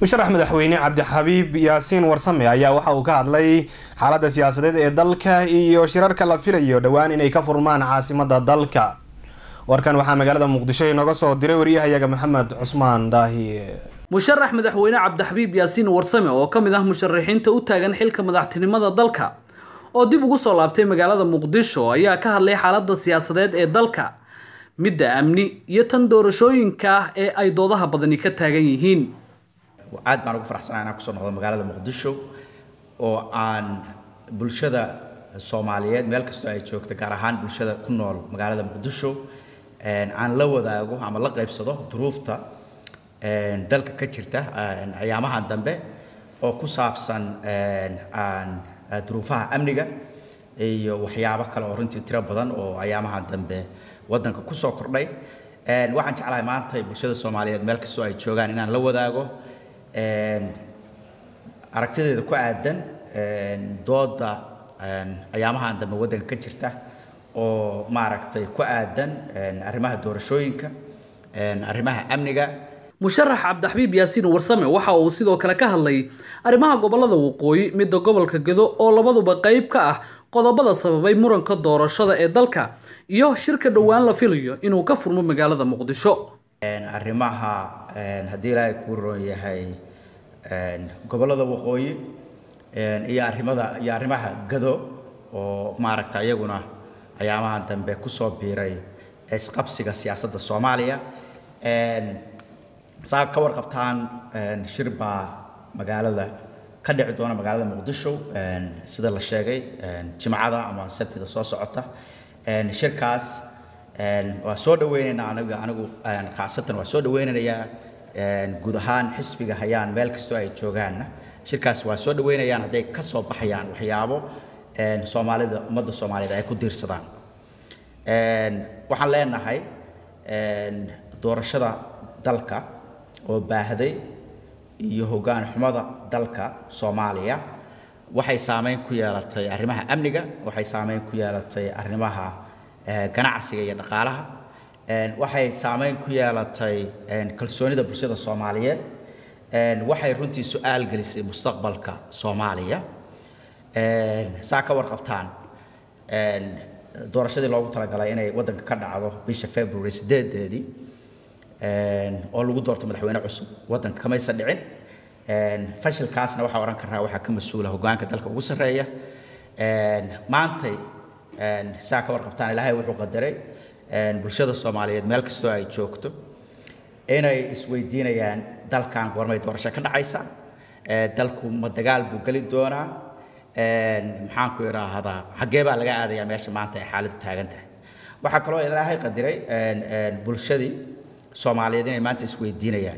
musharax madaxweyne cabdixabiib yaasiin warsame ayaa waxa uu ka hadlay xaaladda siyaasadeed ee dalka iyo shirarka la filayo dhowaan inay ka furmaan caasimada dalka warkan waxaa magaalada muqdisho inooga soo diray waryahayaga maxamed cusmaan daahi musharax madaxweyne cabdixabiib yaasiin warsame oo ka mid ah musharaxiinta u taagan xilka madaxtinimada dalka oo dib ugu soo laabtay magaalada muqdisho ayaa ka hadlay xaaladda siyaasadeed ee dalka midda amni iyo tan doorashooyinka ah ee ay doodaha badani ka taagan yihiin aad baan ugu faraxsanahay inaan kusoo noqdo magaalada muqdisho oo aan bulshada soomaaliyeed meel kastoo ay joogto gaar ahaan bulshada ku nool magaalada muqdisho aan la wadaago ama la qaybsado duruufta dalka ka jirta ayaamahan dambe oo ku saabsan duruufaha amniga iyo waxyaabo kale oo runtii tiro badan oo ayaamahan dambe waddanka kusoo kordhay waxaan jeclahay maanta bulshada soomaaliyeed meel kastoo ay joogaan inaan la wadaago aragtideeda ku aadan dooda ayaamahan dambe waddanka ka jirta oo maaragtay ku aadan arrimaha doorashooyinka arrimaha amniga musharax cabdixabiib yaasiin warsame waxa uu sidoo kale ka hadlay arrimaha gobolada waqooyi midda gobolka gedo oo labaduba qayb ka ah qodobada sababay muranka doorashada ee dalka iyo shirka dhowaan la filayo inuu ka furmo magaalada muqdisho arrimaha haddii ilaahay kuu roon yahay gobolada waqooyi iyo arrimada iyo arrimaha gado oo maaragta iyaguna ayaamahan dambe kusoo biiray isqabsiga siyaasadda soomaaliya saa ka warqabtaan shir baa magaalada ka dhici doona magaalada muqdisho sida la sheegay jimcada ama sabtida soo socota shirkaas waa soo dhaweynaynaa aniga anigu khaasatan waa soo dhaweynayaa guud ahaan xisbiga hayaan meel kastoo ay joogaanna shirkaas waa soo dhaweynayaan hadday ka soo baxayaan waxyaabo soomaalida ummadda soomaaliyeed ay ku diirsadaan waxaan leenahay doorashada dalka oo baahday iyo hoggaan xumada dalka soomaaliya waxay saameyn ku yeelatay arrimaha amniga waxay saameyn ku yeelatay arrimaha ganacsiga iyo dhaqaalaha waxay saameyn ku yeelatay kalsoonida bulshada soomaaliyeed waxay runtii su-aal gelisay mustaqbalka soomaaliya saa ka warqabtaan doorashadii loogu talagalay inay waddanka ka dhacdo bisha february sideedeedii oo lagu doorto madaxweyne cusub waddanka kamaysa dhicin fashilkaasna waxaa odhan karaa waxaa ka mas-uula hoggaanka dalka ugu sarreeya maantay saa ka warqabtaan ilaahay wuxuu qadaray bulshada soomaaliyeed meel kastoo ay joogto inay isweydiinayaan dalkan goormay doorasho ka dhacaysa dalku ma dagaal buu geli doonaa maxaan ku idhaahdaa xaggee baa laga aadayaa meesha maanta ay xaaladdu taagan tahay waxaa kaloo ilaahay qadiray bulshadii soomaaliyeed inay maanta isweydiinayaan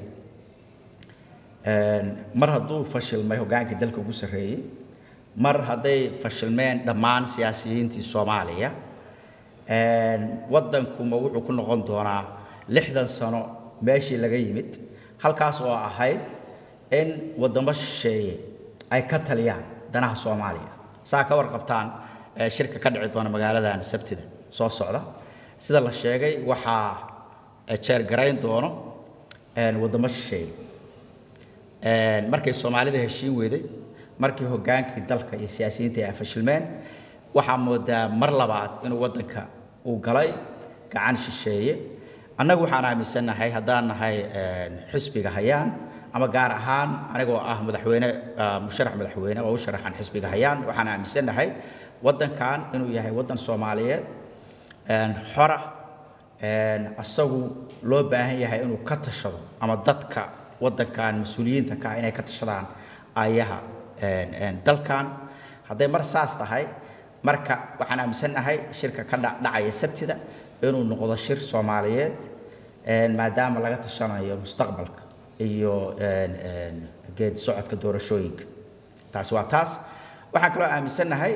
mar hadduu fashilmay hoggaankii dalka ugu sarreeyey mar hadday fashilmeen dhammaan siyaasiyiintii soomaaliya waddankuma wuxuu ku noqon doonaa lixdan sano meeshii laga yimid halkaas oo ahayd in waddamo shisheeye ay ka taliyaan danaha soomaaliya saa ka warqabtaan shirka ka dhici doona magaaladan sabtida soo socda sida la sheegay waxaa jeergarayn doono waddamo shisheeye markay soomaalida heshiin weyday markii hoggaankii dalka iyo siyaasiyiinta ay fashilmeen waxaa moodaa mar labaad inuu waddanka uu galay gacan shisheeye annagu waxaan aaminsannahay haddaan nahay xisbiga hayaan ama gaar ahaan anigoo ah madaxweyne musharax madaxweyne oo u sharaxan xisbiga hayaan waxaan aaminsannahay waddankan inuu yahay waddan soomaaliyeed xora asagu loo baahan yahay inuu ka tashado ama dadka waddankan mas-uuliyiinta ka inay ka tashadaan ayaha dalkan hadday mar saas tahay marka waxaan aaminsannahay shirka ka dhacaya sabtida inuu noqdo shir soomaaliyeed maadaama laga tashanayo mustaqbalka iyo geed socodka doorashooyinka taasi waa taas waxaan kaloo aaminsannahay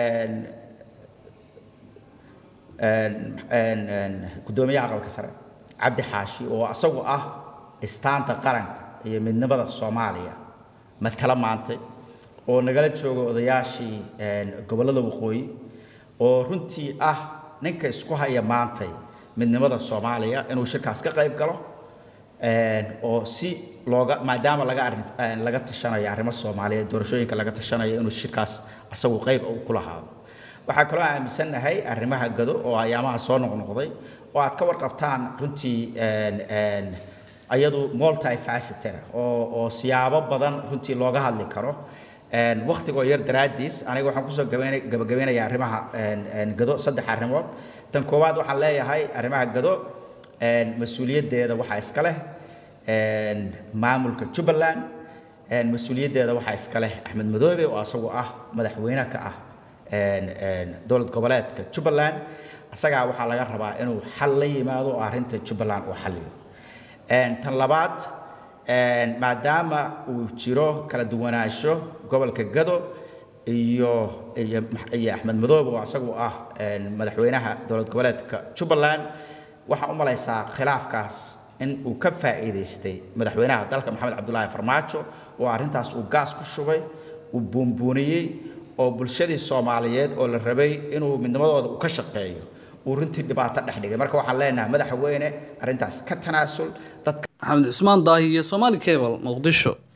guddoomiyaha aqalka sare cabdi xaashi oo asagu ah istaanta qaranka iyo midnimada soomaaliya matala maantay oo nagala jooga odayaashii gobollada waqooyi oo runtii ah ninka isku haya maantay midnimada soomaaliya inuu shirkaas ka qayb galo oo si looga maadaama laga arrin laga tashanayo arrimo soomaaliyeed doorashooyinka laga tashanayo inuu shirkaas asagu qayb uu ku lahaado waxaa kaloo aaminsannahay arrimaha gado oo ayaamaha soo noqnoqday oo aad ka warqabtaan runtii ayadu multifaceted oo oo siyaabo badan runtii looga hadli karo waktigoo yar daraaddiis aniga waxaan kusoo gabagabeynayaa arrimaha gado saddex arrimood tan koowaad waxaan leeyahay arrimaha gado mas-uuliyaddeeda waxaa iska leh maamulka jubbaland mas-uuliyaddeeda waxaa iska leh axmed madoobe oo asagu ah madaxweyne ka ah dowlad goboleedka jubbaland asagaa waxaa laga rabaa inuu xal la yimaado oo arrinta jubbaland uu xalliyo tan labaad maadaama uu jiro kala duwanaansho gobolka gado iyo iyo iyo axmed madoobe oo asagu ah madaxweynaha dowlad goboleedka jubbaland waxaan u malaysaa khilaafkaas in uu ka faa'iidaystay madaxweynaha dalka maxamed cabdulaahi farmaajo oo arrintaas uu gaas ku shubay uu buunbuuniyey oo bulshadii soomaaliyeed oo la rabay inuu midnimadooda uu ka shaqeeyo uu runtii dhibaato dhex dhigay marka waxaan leenahay madaxweyne arrintaas ka tanaasul dadka maxamed cusmaan daahi iyo somaali cable muqdisho